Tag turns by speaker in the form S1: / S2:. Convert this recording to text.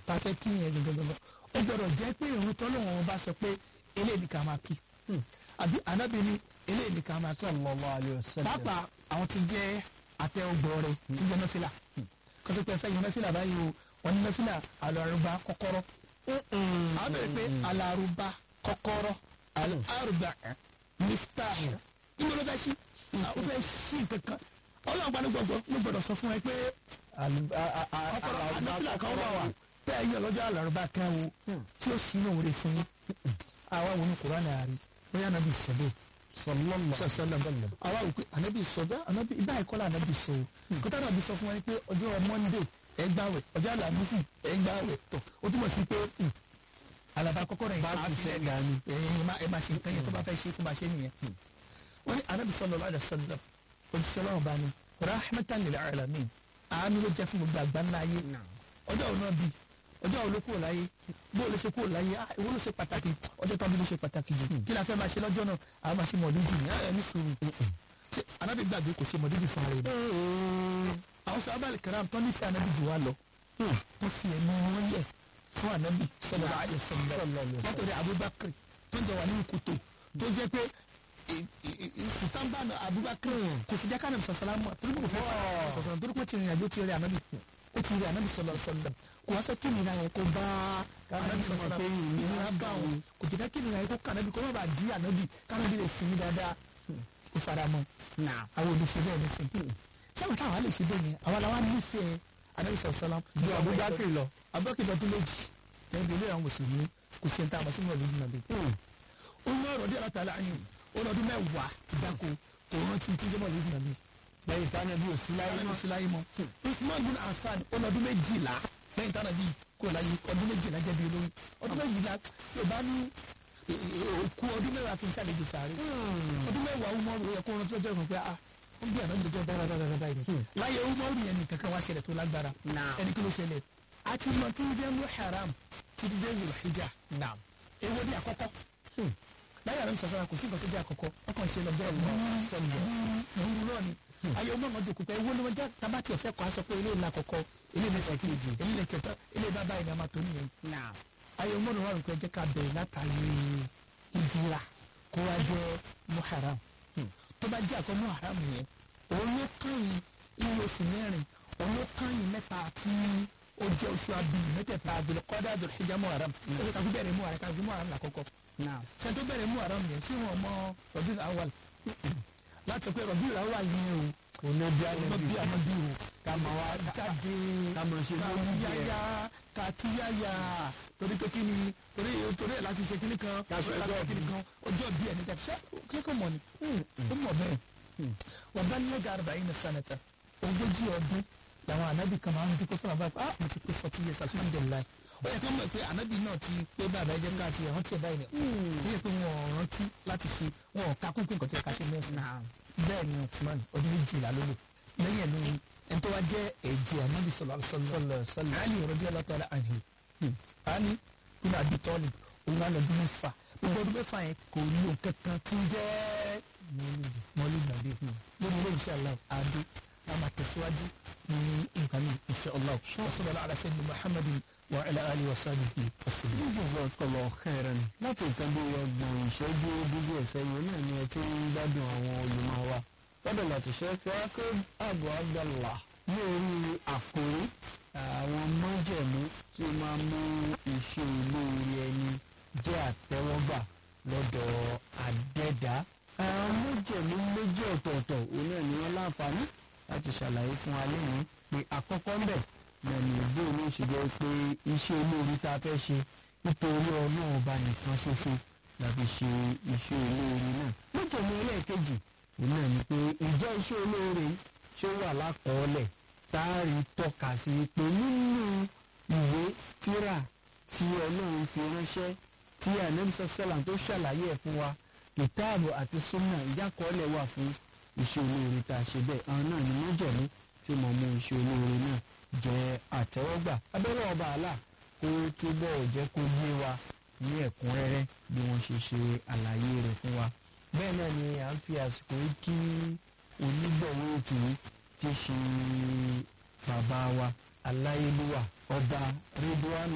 S1: tá a fẹ́ kí yẹn gangan ó gbọ́dọ̀ jẹ́ pé ìrun tọ́lọ́wọ́n bá sọ pé eléyìí ni ká máa kí àbí ànábì ni eléyìí ni ká máa kí
S2: sallallahu alayhi wa sallam.
S1: pàápàá àwọn tí jẹ́ àtẹ ọgbọ̀ọ̀rẹ́ tí jẹ́ nọ́fìlà kọ́sọ́ pé ẹ̀fẹ́ yẹn nọ́fìlà báyìí o wọ́n ní nọ́fìlà alárùbá kọ́kọ́rọ́ àwọn bẹ̀rẹ̀ pé alárùbá kọ́kọ́rọ́ alárùbá miftah ìgbà ló fẹ́ ṣí ó fẹ́ ṣí nǹkan kan ọlọ́run gba ló gbọ́dọ̀ ló gbọ́dọ̀ sọ fún ẹ pé kọ́kọ́rọ́ nọ́fìlà kan wà wà tẹ́ ẹ yàn lọ́jọ́ alárùbá kan o tí ó ṣí náà rè fún yín àwa wo ni kùránì àárí bóyá nàbí sọ bẹ́ẹ̀ sọlọm àwa wò pé ànábì sọ bá ànábì ibà ìkọlà ànábì sọ o kọtà ànábì sọ fún wa pé ọjọ́ monday ẹ gbààwẹ̀ ọjọ́ alamisi ẹ gbààwẹ̀ tọ̀ ó túmọ̀ sí pé alaba kọ́kọ́ rẹ̀
S2: Bá kù fẹ́ dání.
S1: ẹ máa ṣe nǹkan yẹn tó bá fẹ́ ṣe kó máa ṣe nìyẹn wọ́n ní ànábì sallallahu alaihi wasallam òṣìṣẹ́ ọlọ́run bá ní rahmatan lil alamin àánú ló jẹ́ fún gbogbo àgbáńlá ayé ọjọ́ òun náà bíi ọjọ́ òun ló kúrò láyé bó o lè ṣe kúrò láyé ah ìwọ ló ṣe pàtàkì ọjọ́ tó bí ló ṣe pàtàkì jù kí la fẹ́ máa ṣe lọ́jọ́ náà àwọn máa ṣe mọ̀lúdì ní ẹ̀ ní sùúrù ṣe anábì gbàgbé kò ṣe mọ̀lúdì fún ara rẹ̀ àwọn sọ abali karam tó nífẹ̀ẹ́ anábì jù wá lọ tó fi ẹ̀mí wọn yẹ fún anábì sallallahu alaihi wasallam látọ̀rẹ́ abubakar tó ń jẹ wà ní ìkòtò tó jẹ́ pé sùtánbà abubakar kò sì jẹ́ kánà sọ̀sọ̀lámù torí kò fẹ́ fà sọ̀sọ̀lámù torí kò tí ìrìn àjò ti rí anábì ó ti rí anabi sọlọ sọlọ kò wá fẹ́ kí nira yẹn kó bá anabi sọlọ sọlọ ìnira bá òun kò jẹ́ fẹ́ kí nira yẹn kó ká anabi kó má bàa jí anabi kánabi lè sinmi dáadáa ó fara mọ́ àwọn olùṣe bẹ́ẹ̀ ní sìn ṣé àwọn táwọn lè ṣe bẹ́ẹ̀ yẹn àwọn làwọn nífẹ̀ẹ́ anabi sọlọ sọlọ
S2: ju abubakar lọ.
S1: abubakar lọdún méjì lẹ́yìn ilé àwọn mùsùlùmí kò ṣe ń ta àmọ́ sínú ọ̀lẹ́dì nàbí. ó ń lọ́rọ̀ díẹ̀ látàlá ayé ó lọ́dún mẹ́wàá ìdáko kò rántí tí jẹ́mọ̀ ọ̀lẹ́dì nàbí
S2: lẹ́yìn tánà bí òsì láyé
S1: láyé
S2: mọ́.
S1: sí láyé mọ́. usman bin hasan ọlọ́dún méjìlá lẹ́yìn tánà bíi kò láyé ọdún méjìlá jẹ́ bí olórí ọdún méjìlá yóò bá ní òkú ọdún mẹ́wàá kì í ṣàlejò sáré ọdún mẹ́wàá umaru yẹ kó rántí ọjọ́ ìrùn pé ah ó ń bí àná ìjọba dáradára báyìí ni láyé umaru yẹn nìkan kan wá ṣẹlẹ̀ tó lágbára ẹni kí ló ṣẹlẹ̀ àti mọ̀ tí ń jẹ́ muharram títí dé zulhijja èwo ni àkọ́kọ́ láyé àrùn sàṣàrà kò sí nǹkan tó jẹ́ àkọ́kọ́ ọkàn ṣe lọ́jọ́ ìlú ìlú náà ni ayé ọmọ ọmọdé kò pẹ́ ewu ni wọ́n jẹ́ tabati ẹ̀fẹ́ kọ́ aṣọ pé ilé ìlà kọ̀kọ́ ilé ìlẹ̀ kejì ilé ìlẹ̀ kẹta ilé bàbá ìní àmà tó nìyẹn. ayé ọmọ ọmọdé wà rò pé jẹ́ ká bẹ̀rẹ̀ látàrí ìjìlá kó wá jẹ́ muharram tó bá jẹ́ àkọ́ muharram yẹn òun ló kàyìn iye oṣù mẹ́rin òun ló kàyìn mẹ́ta tí ó jẹ́ oṣù abiyì mẹ́tẹ̀ẹ̀ta àbílẹ̀ kọ́dá àdùn ìjà muharram ó yẹ ká fi bẹ̀rẹ̀ muharram ká fi muharram lákọ́kọ́ ṣe tó bẹ̀rẹ̀ muharram yẹn sí wọn mọ Rabiul Awwal láti sọ pé Rabiul Awwal yẹn o
S2: òun bí alẹ́
S1: ọmọ
S2: bí
S1: bí amadi o
S2: ká máa wá
S1: jáde
S2: ká máa ṣe lórí
S1: kàtúyáyá kàtúyáyá torí pé kí ni torí torí ẹ̀ láti ṣe kíní kan
S2: Ká ṣe
S1: torí ẹ̀ láti ṣe
S2: ọjọ́
S1: kíní kan ọjọ́ bí ẹni tẹ̀ ṣé kíkọ́ mọ̀ ni ó mọ̀ bẹ́ẹ̀ wọ́n bá nílẹ̀gà arba'ina sanata ogójì ọdún làwọn ànábì kan máa ń dúpẹ́ fún àbá ah mo ti pé forty years alhamdulilayi ó yẹ ká mọ̀ pé ànábì náà ti pé bàbá ẹ jẹ́ ká ṣe ẹ̀rántí ẹ̀ báyìí ni ó yẹ pé wọn ò rántí láti ṣe wọn ò ká kúnkún nǹkan tó yẹ ká ṣe mẹ́sàn-án bẹ́ẹ̀ ni Usman ọdún méjìlá ló lò lẹ́yìn ẹ̀ lóyún ẹni tó wá jẹ́ ẹ̀jẹ̀ ànábì sallallahu alaihi wasallam Ali radiyallahu ta'ala anhu Ali bin Abi Talib òun wà lọ́dún mẹ́fà gbogbo ọdún mẹ́fà yẹn kò lò kankan tí ń jẹ́ mọ́lú gbàdé lórí ilé iṣẹ́ Allah adé a máa tẹ̀síwájú ní nǹkan ní iṣẹ́ Allah wa sallallahu ala sayyidina Muhammadin wa ala alihi wa sahbihi wa sallam.
S2: Jazakallahu khairan láti nǹkan bí ọgbọ̀n ìṣẹ́jú dúdú ẹ̀sẹ̀ yìí náà ni ẹ ti ń gbádùn àwọn olùmọ̀ wa fọ́dọ̀ láti ṣe kí wá pé Abu Abdallah ní orí àkòrí àwọn májẹ̀mú tí ó máa mú iṣẹ́ olóore ẹni jẹ́ àtẹ́wọ́gbà lọ́dọ̀ àdẹ́dá àwọn májẹ̀mú méjì ọ̀tọ̀ọ̀tọ̀ òun náà ni wọ́n láǹfààní láti ṣàlàyé fún wa lẹ́yìn pé àkọ́kọ́ ń bẹ̀ lẹ́nu ìbò ní ìṣèjọ́ pé iṣẹ́ olóore tá a fẹ́ ṣe nítorí ọlọ́run ọba nìkan ṣoṣo la fi ṣe iṣẹ́ olóore náà. májẹ̀mú ẹlẹ́ẹ̀kejì òun náà ni pé ìjẹ́ iṣẹ́ olóore ṣé wà lákọọ́lẹ̀ tá a rí tọ́ka sí pé nínú ìwé tírà tí ọlọ́run fi ránṣẹ́ tí ànẹ́bísọ̀ sẹ́làm tó ṣàlàyé ẹ̀ fún wa kìtáàbù àti súnà ìjákọọ́lẹ̀ wà fún iṣẹ́ olóore tá a ṣe bẹ́ẹ̀ àwọn náà ni májẹ̀mú tí mo mú iṣẹ́ olóore náà jẹ́ àtẹ́wọ́gbà abẹ́rẹ́ ọba àlà kó túbọ̀ jẹ́ kó yé wa ní ẹ̀kúnrẹ́rẹ́ bí wọ́n ṣe ṣe àlàyé rẹ̀ fún wa. bẹ́ẹ̀ náà ni à ń fi àsìkò yìí kí onígbọ̀wọ́ ètò yìí ti ṣe bàbá wa aláyélúwà ọba rédíwánù